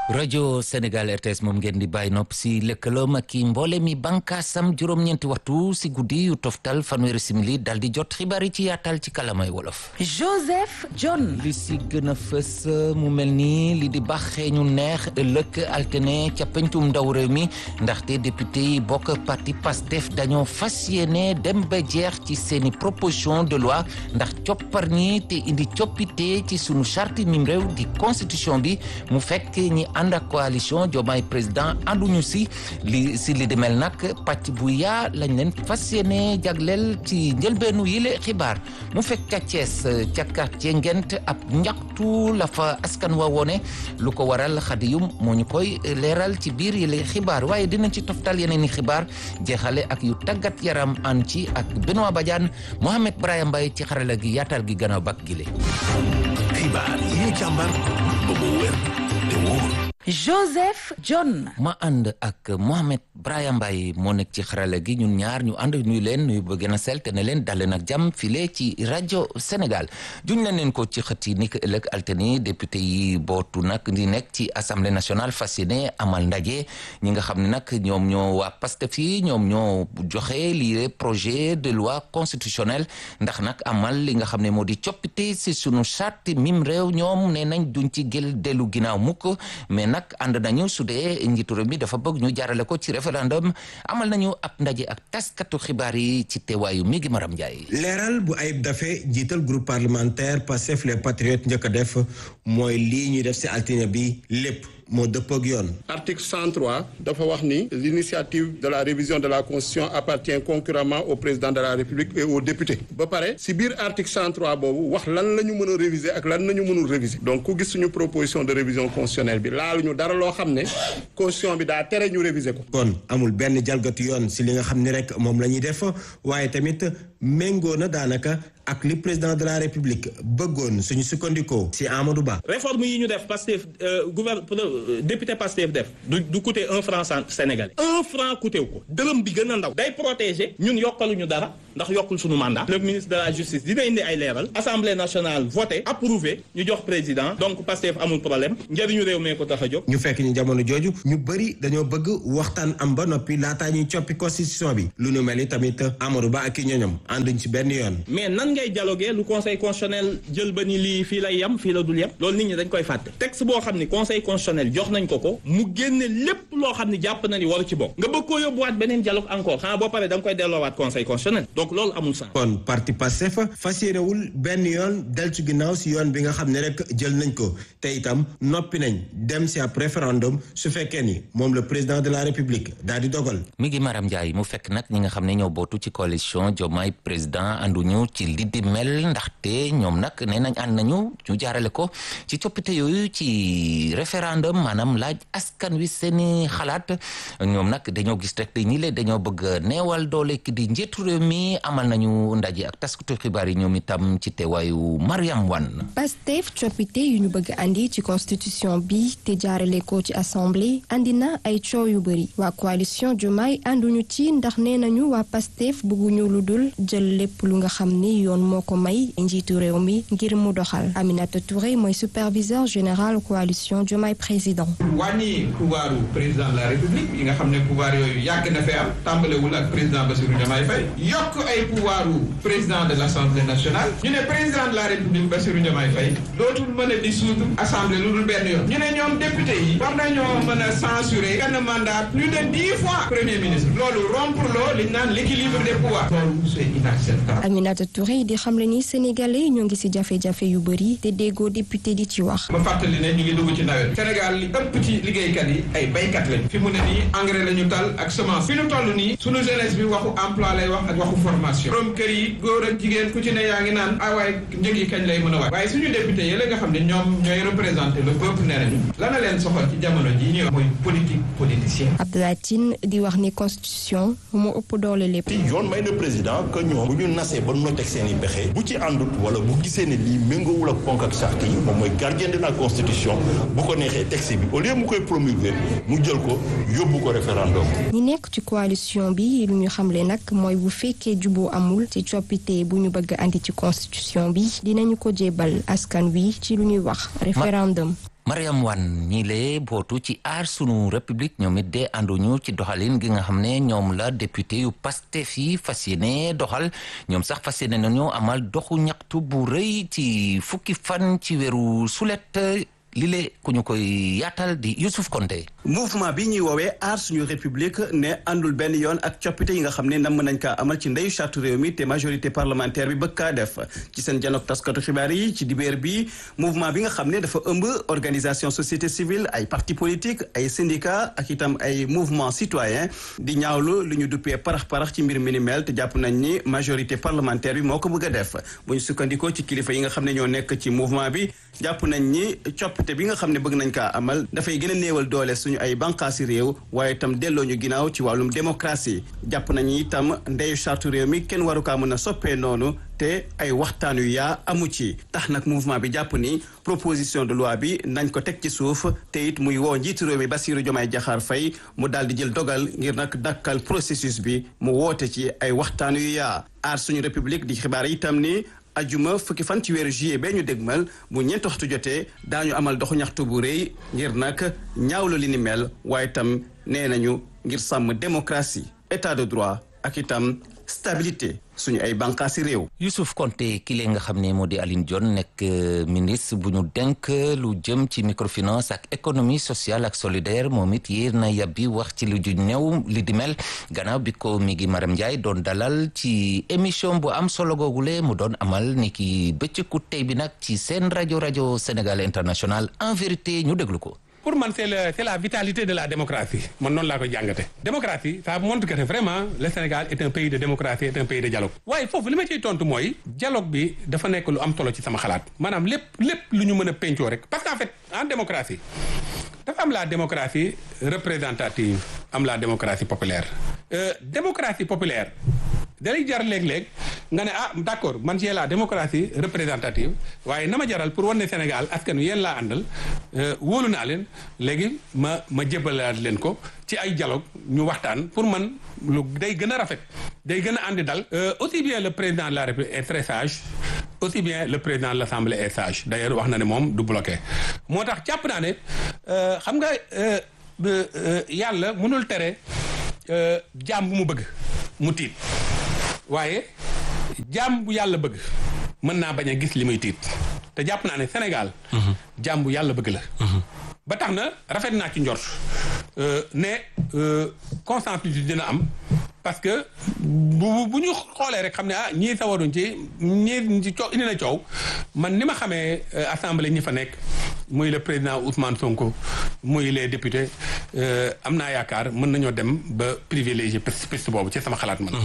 rajo Sénégal RTS moom ngeen di bàyyi nopp si lëkkaloom ak i mboole mi bànkaasam juróom-ñeenti waxtu si guddi yu toftal fanweeri simili dal di jot xibaar yi ci yaatal ci kalamay wolof. Joseph John. li si gën a fës mu mel nii li di baaxee ñu neex ëllëg altine ca pencum ndaw réew mi ndaxte député yi bokk parti PASTEF dañoo fas yéene dem ba jeex ci seeni proposition de loi ndax coppar ñi te indi coppite ci sunu charte mim réew di constitution bi mu fekk ñi ànd ak coalition Diomaye président ànduñu si li si li demel nag pàcc bu yaa lañ leen fas yéene jagleel ci njëlbeenu yile xibaar mu fekk ca Thiès ca quartier Ngent ab njaxtu la fa askan wa wone lu ko waral xadiyum moo ñu koy leeral ci biir yile xibaar waaye dinañ ci toftal yeneen i xibaar jeexale ak yu tàggat yaram an ci ak Benoît Badiane Mohamed Brahim Mbaye ci xarala gi yaatal gi gannaaw bak gile xibaar yi ñu càmbar ba mu wér te wóor Joseph John. ma ànd ak Mohamed Brahim Mbaye moo nekk ci xarala gi ñun ñaar ñu ànd nuyu leen nuyu ba gën a sell te ne leen dal leen ak jàmm file ci rajo Sénégal juñ leen leen ko ci xët yi ni ko ëllëg altine député yi bootu nag di nekk ci assemblée nationale fas yéene amal ndaje ñi nga xam ne nag ñoom ñoo waa Pastef yi ñoom ñoo joxe lii projet de loi constitutionnelle ndax nag amal li nga xam ne moo di coppite si sunu charte mim réew ñoom ne nañ duñ ci gël dellu ginnaaw mukk mais nag ànd nañu su dee njiitu réew mi dafa bëgg ñu jaarale ko ci référendum amal nañu ab ndaje ak taskatu xibaar yi ci teewaayu mi gi Maram Ndiaye. leeral bu ayib dafe jiital groupe parlementaire Pastef les patriotes njëkk a def mooy lii ñuy def si altine bi lépp moo dëpp ak yoon. article 103 dafa wax ni l'initiative de la révision de la constitution appartient concurremment au président de la république et aux députés ba pare si biir article 103 boobu wax lan la ñu mën a réviser ak lan la ñu mënul réviser donc ku gis suñu proposition de révision constitutionnelle bi laaluñu dara loo xam ne constitution bi daa tere ñu réviser ko. kon amul benn jalgatu yoon si li nga xam ni rek moom la ñuy def waaye tamit méngoo na daanaka ak li président de la république bëggoon suñu sukkandikoo si Amadou Ba. réforme yi ñu def Pastef gouvernement député Pastef def du du coûter un franc sénégalais un franc coûté wu ko dërëm bi gën a ndaw day protéger ñun yokkaluñu dara ndax yokkul suñu mandat le ministre de la justice dina indi ay leeral assemblée nationale voté approuvé ñu jox président donc Pastef amul problème njëriñu réew mee ko tax a jóg. ñu fekk ñu jamono jooju ñu bëri dañoo bëgg waxtaan am ba noppi laataa ñuy coppi constitution bi lu nu mel ni tamit Amadou Ba ak i ñoñom ànduñ ci benn yoon. mais nan ngay dialoguer lu conseil constitutionnel jël ba ni lii fii lay yem fii la dul yem loolu nit ñi dañ koy fàtte texte boo xam ni conseil constitutionnel jox nañ ko ko mu génne lépp loo xam ni jàpp na ni waru ci bokk nga bëgg koo yóbbuwaat beneen dialogue encore xanaa boo paree da nga koy delloowaat conseil constitutionnel donc loolu amul sens. kon parti Pastef fas yéenewul benn yoon del ci ginnaaw si yoon bi nga xam ne rek jël nañ ko te itam noppi nañ dem si ab référendum su fekkee ni moom le président de la république daal di dogal. mi ngi Maram Ndiaye mu fekk nag ñi nga xam ne ñoo bootu ci coalition Diomaye président ànduñu ci li di mel ndaxte ñoom nag nee nañ ànd nañu ñu jaarale ko ci coppite yooyu ci référendum maanaam laaj askan wi seeni xalaat ñoom nag dañoo gis rek te ñi le dañoo bëgg neewal doole ki di njiitu réew mi amal nañu ndaje ak taskatu xibaar yi ñoom itam ci teewaayu Mariam Wan Pastef coppite yu ñu bëgg andi ci constitution bi te jaarale ko ci assemblée andi na ay coow yu bëri waa coalition Diomaye ànduñu ci ndax nee nañu waa Pastef bëgguñu lu dul jël lépp lu nga xam ni yoon moo ko may njiitu réew mi ngir mu doxal Aminata Touré mooy superviseur général coalition Diomaye président. wàññi pouvoiru président de la république yi nga xam ne pouvoir yooyu yàgg na fee am tàmbalewul ak président Bassirou Diomaye Faye yokk ay pouvoiru président de l' assemblée nationale ñu ne président de la république Bassirou Diomaye Faye dootul mën a dissoudre assemblée lu dul benn yoon ñu ne ñoom député yi war nañoo mën a censurer benn mandat plus de dix fois premier ministre loolu rompre loo li ñu naan l' équilibre des pouvoirs loolu c' est inacceptable. Aminata Touré di xamle ni sénégalais ñoo ngi ci jafe-jafe yu bëri te déggoo député di ci wax. ma fàttali ne ñu ngi dugg ci nawet Sénégal li ëpp ci liggéeykat yi ay baykat lañ fi mu ne nii engrais la ñu tal ak semence fi ñu toll nii sunu jeunesse bi waxu emploi lay wax ak waxu formation borom kër yi góor ak jigéen ku ci ne yaa ngi naan ah waaye njëg yi kañ lay mën a waay waaye suñu député yi la nga xam ne ñoom ñooy représenté le peuple nee nañu la na leen soxal ci jamono ji ñuy wax mooy politique politicienne Abdoulaye Tine di wax ni constitution moo ëpp doole lépp. yoon may na président que ñoom bu ñu nasee ba noteeg seen i pexe bu ci àndut wala bu gisee ne lii méngoowul ak ponk ak charte yi moom mooy gardien de la constitution bu ko neexee texte bi au lieu mu koy promulguer mu jël ko yóbbu ko référendum. ñi nekk ci coalition bi lu ñu xamle nag mooy bu fekkee juboo amul ci coppite bu ñu bëgg andi ci constitution bi dinañu ko jébal askan wi ci lu ñuy wax référendum. Mariam Wane ñi lee bootu ci aar sunu république ñoom it de ànduñu ci doxalin gi nga xam ne ñoom la député yu Pastef yi fas yéene doxal ñoom sax fas yéene nañu amal doxu ñaxtu bu rëy ci fukki fan ci weeru sulet lile ku ñu koy yaatal di Youssouf Konté mouvement bi ñuy woowee aar suñu république ne àndul benn yoon ak coppite yi nga xam ne namm nañ kaa amal ci ndeyu charte réew mi te majorité parlementaire bi bëgg kaa def ci seen janook taskatu xibaar yi ci dibéer bi mouvement bi nga xam ne dafa ëmb organisation société civile ay parti politique ay syndicat ak itam ay mouvement citoyen di ñaawlu lu ñu duppee parax-parax ci mbir mi ni mel te jàpp nañ ni majorité parlementaire bi moo ko bëgg a def bu ñu sukkandikoo ci kilifa yi nga xam ne ñoo nekk ci mouvement bi jàpp nañ ni coppite bi nga xam ne bëgg nañ kaa amal dafay gën a néewal doole suñu ay bànqaasi réew waaye itam delloo ñu ginnaaw ci wàllum démocratie jàpp nañu itam ndeyu charte réew mi kenn waru kaa mën a soppee noonu te ay waxtaan yu yaa amu ci tax nag mouvement bi jàpp ni proposition de loi bi nañ ko teg ci suuf te it muy woo njiitu réew mi Bassirou Diomaye Diakhar Faye mu daal di jël dogal ngir nag dakkal processus bi mu woote ci ay waxtaan yu yaa aar suñu république di xibaar itam ni ajuma fukki fan ci weeru juillet bee ñu dégmal bu ñeenti waxtu jotee daañu amal doxu ñaxtu bu rëy ngir nag ñaawlu li ni mel waaye itam nee nañu ngir sàmm démocratie état de droit ak itam stabilité suñu ay bànqaasi réew. Youssouf Konté ki lee nga xam ne moo di Aline Dione nekk ministre bu ñu denk lu jëm ci microfinance ak économie sociale ak solidaire moom it yéer na yàbbi wax ci lu ju néew li di mel gannaaw bi ko mi ngi Maram Ndiaye doon dalal ci émission bu am solo googule mu doon amal ni ki bëccëgu tey bi nag ci seen rajo rajo Sénégal international en vérité ñu déglu ko. pour man c'est le c'est la vitalité de la démocratie man noonu laa koy jàngate démocratie ça montre que vraiment le Sénégal est un pays de démocratie est un pays de dialogue waaye foofu li ma ciy tontu mooy dialogue bi dafa nekk lu am solo ci sama xalaat maanaam lépp lépp lu ñu mën a pencoo rek parce qu'en fait en démocratie dafa am la démocratie représentative am la démocratie populaire euh, démocratie populaire dalay jar léeg-léeg nga ne ah d'accord man j'ai la démocratie représentative waaye na ma jaral pour wan ne Sénégal askan wi yéen laa àndal wóolu naa leen léegi ma ma jébalaat leen ko ci ay dialogue ñu waxtaan pour man lu day gën a rafet day gën a àndi dal aussi bien le président de la République est très sage aussi bien le président de l'Assemblée est sage d'ailleurs wax na ne moom du bloqué moo tax jàpp naa ne xam nga yàlla mënul tere jaam bu mu bëgg mu tiit waaye jaam bu yàlla bëgg mën naa bañ a gis li muy tiit te jàpp naa ne Sénégal jaam bu yàlla bëgg la ba tax na rafet naa ci njort ne consensus dina am parce que bu bu ñu xoolee rek xam ne ah ñii sawaruñ ci ñii ci coow indi na coow man ni ma xamee assemblée ñi fa nekk muy le président Ousmane Sonko muy les députés am naa yaakaar mën nañoo dem ba privilégié piste boobu ci sama xalaat man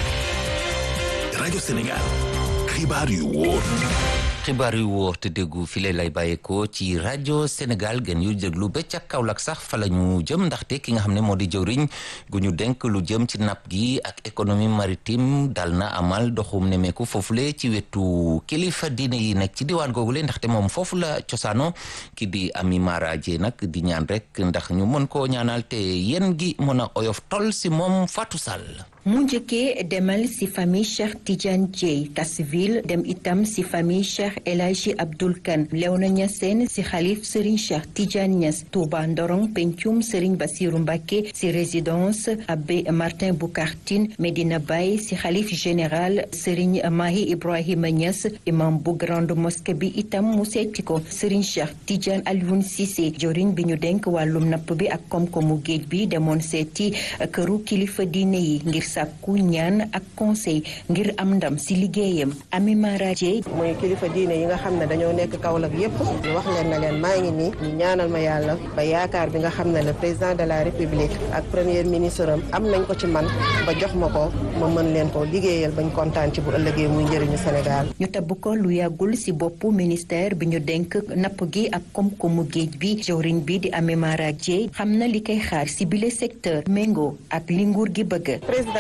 rajo Sénégal xibaar yu wóor xibaar yu wóor te déggu file lay bàyyeekoo ci rajo Sénégal gën yu déglu ba ca Kaolack sax fa la ñu jëm ndaxte ki nga xam ne moo di jëwriñ gu ñu denk lu jëm ci napp gi ak économie maritime dal na amal doxum nemeeku foofule ci wetu kilifa diine yi nekk ci diwaan googule ndaxte moom foofu la cosaano ki di Ami Mara Dieng nag di ñaan rek ndax ñu mën koo ñaanal te yéen gi mën a oyof tol si moom Fatou Sall. mu njëkkee demal ci famille Cheikh Tidiane Dieye Kassiville dem itam ci famille Cheikh El Hadji Abdoul Kane Léona Niassène ci xalif Serigne Cheikh Tidiane Niass Touba Ndorong pencum Serigne Bassirou Mbacké ci résidence Abbé Martin Boucar Tine Medina Baye ci xalif général Serigne Mahi Ibrahima Niass imam bu grande mosquée bi itam mu seeti ko Serigne Cheikh Tidiane Alioune Cissé joriñ bi ñu denk wàllum napp bi ak koom-koomu géej bi demoon seeti këru kilifa diine yi ngir sàkku ñaan ak conseil ngir am ndam ci liggéeyam Ami Mara Dieye mooy kilifa diine yi nga xam ne dañoo nekk Kaolack yépp ñu wax leen na leen maa ngi nii ñu ñaanal ma yàlla ba yaakaar bi nga xam ne le président de la république ak premier ministre am am nañ ko ci man ba jox ma ko ma mën leen ko liggéeyal bañ kontaan ci bu ëllëgee muy njëriñu Sénégal ñu tabb ko lu yàggul ci boppu ministère bi ñu denk napp gi ak koom-koomu géej bi jawriñ bi di Ami Mara Dieye xam na li koy xaar ci bile secteur méngoo ak li nguur gi bëgg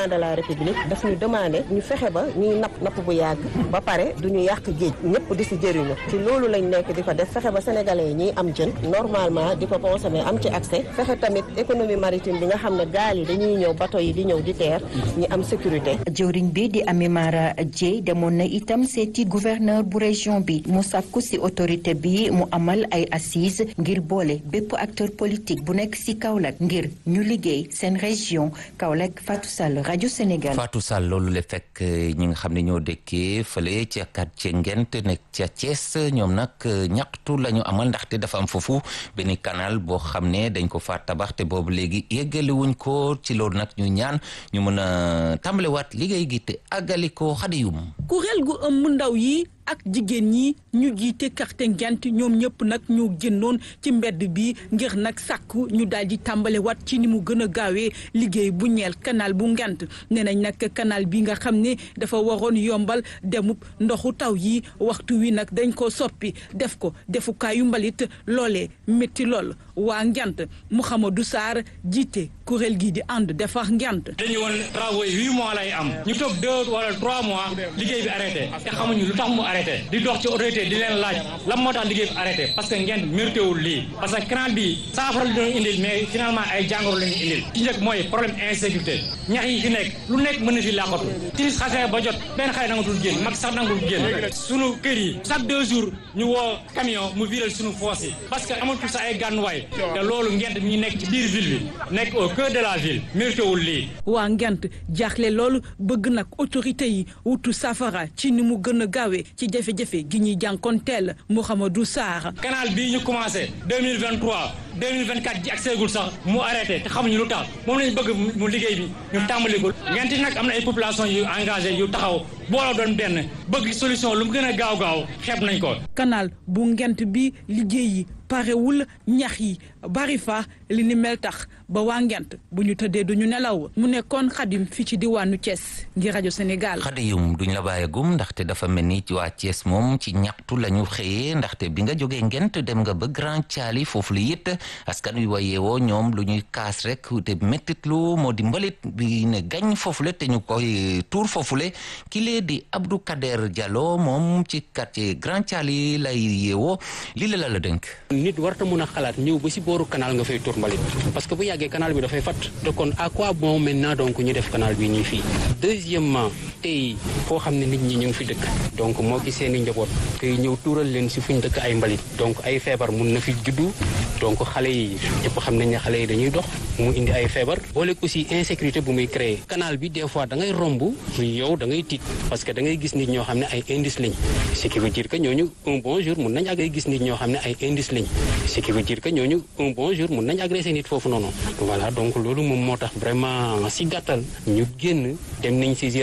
président de la république daf ñu demandé ñu fexe ba ñuy napp napp bu yàgg ba pare du ñu yàq géej ñëpp di si jëriñu ci loolu lañ nekk di ko def fexe ba sénégalais yi ñuy am jën normalement di ko consommer am ci accès fexe tamit économie maritime bi nga xam ne gaal yi dañuy ñëw bateau yi di ñëw di teer ñi am sécurité. jëwriñ bi di Amimara Dieye demoon na itam seeti gouverneur bu région bi mu sàkku ci autorité bi mu amal ay assises ngir boole bépp acteur politique bu nekk ci Kaolack ngir ñu liggéey seen région Kaolack Fatou Sall rajo Sénégal. Fatou Sall loolu la fekk ñi nga xam ne ñoo dëkkee fële ca quartier Ngent nekk ca Thiès ñoom nag ñaxtu la ñu amal ndaxte dafa am foofu benn canal boo xam ne dañ ko fa tabax te boobu léegi yeggali wuñ ko ci loolu nag ñu ñaan ñu mën a tàmbalewaat liggéey gi te àggali ko xadiyum kuréel gu ëmb ndaw yi ak jigéen ñi ñu jiite quartier Ngent ñoom ñëpp nag ñu génnoon ci mbedd bi ngir nag sàkku ñu daal di tàmbale wat ci ni mu gën a gaawee liggéey bu ñeel canal bu Ngent nee nañ nag canal bi nga xam ne dafa waroon yombal demub ndoxu taw yi waxtu wi nag dañ ko soppi def ko defukaayu mbalit loolee métti lool waa Ngent Mouhamadou Sarr jiite kuréel gi di ànd defar Ngent dañu woon travaux yi huit mois lay am ñu toog deux wala trois mois liggéey bi arrêté te xamuñu lu tax mu arrêté di dox ci autorité di leen laaj lan moo tax liggéey bi arrêté parce que ngeen mérité wul lii parce que canal bi saafara la doon indil mais finalement ay jàngoro la ñu indil ci njëkk mooy problème insécurité ñax yi fi nekk lu nekk mën na fi làqatu timis xasee ba jot benn xale nangatul génn mag sax nangatul génn sunu kër yi chaque deux jours ñu woo camion mu viral sunu foos yi parce que amatul sax ay gànnuwaay te loolu ngent mi nekk ci biir ville bi nekk au cœur de la ville mérité wul lii waa ngent jaaxle loolu bëgg nag autorité yi wutu safara ci ni mu gën a gaawee ci jafe-jafe gi ñuy jànkoonteel Mouhamadou Sarr. canal bii ñu commencé 2023 2024 ji ak seegul sax mu arrêté te xamuñu lu tax moom lañu bëgg mu liggéey bi ñu tàmbali ko ngenti nag am na ay population yu engagé yu taxaw booloo doon benn bëgg solution lu mu gën a gaaw gaaw xeeb nañ ko. canal bu ngent bi liggéey yi parewul ñax yi bari fa li ni mel tax ba waa ngent bu ñu tëddee duñu nelaw mu nekkoon xadim fii ci diwaanu Thiès ngir rajo Sénégal. xadiyum duñ la bàyyagum ndaxte dafa mel ni ci waa Thiès moom ci ñaxtu la ñu xëyee ndaxte bi nga jógee ngent dem nga ba Grand Thiali foofu la it askan wi wa yeewoo ñoom lu ñuy kaas rek te méttitlu moo di mbalit bi ne gañ foofule te ñu koy tuur foofule kile di Abdou Kader Diallo moom ci quartier Grand Thiali lay yeewoo lii la la dënk. nit warta mun a xalaat ñëw ba si booru canal nga fay tuur mbalit parce que bu yàggee canal bi dafay fat te kon à quoi bon maintenant donc ñu def canal bi nii fii deuxièmement tey foo xam ne nit ñi ñu ngi fi dëkk donc moo ki seen i njaboot tey ñëw tuural leen si fuñ dëkk ay mbalit donc ay feebar mun na fi juddu donc xale yi ñëpp xam nañ ne xale yi dañuy dox mu indi ay feebar boole aussi insécurité bu muy créer canal bi des fois da ngay romb yow da ngay tiit parce que da ngay gis nit ñoo xam ne ay indice lañ ce qui veut dire que ñooñu un bon jour mun nañ ak ay gis nit ñoo xam ne ay indice lañ ce qui veut dire que ñooñu un bon jour mun nañ agressé nit foofu noonu voilà donc loolu moom moo tax vraiment si gàttal ñu génn dem nañ saisir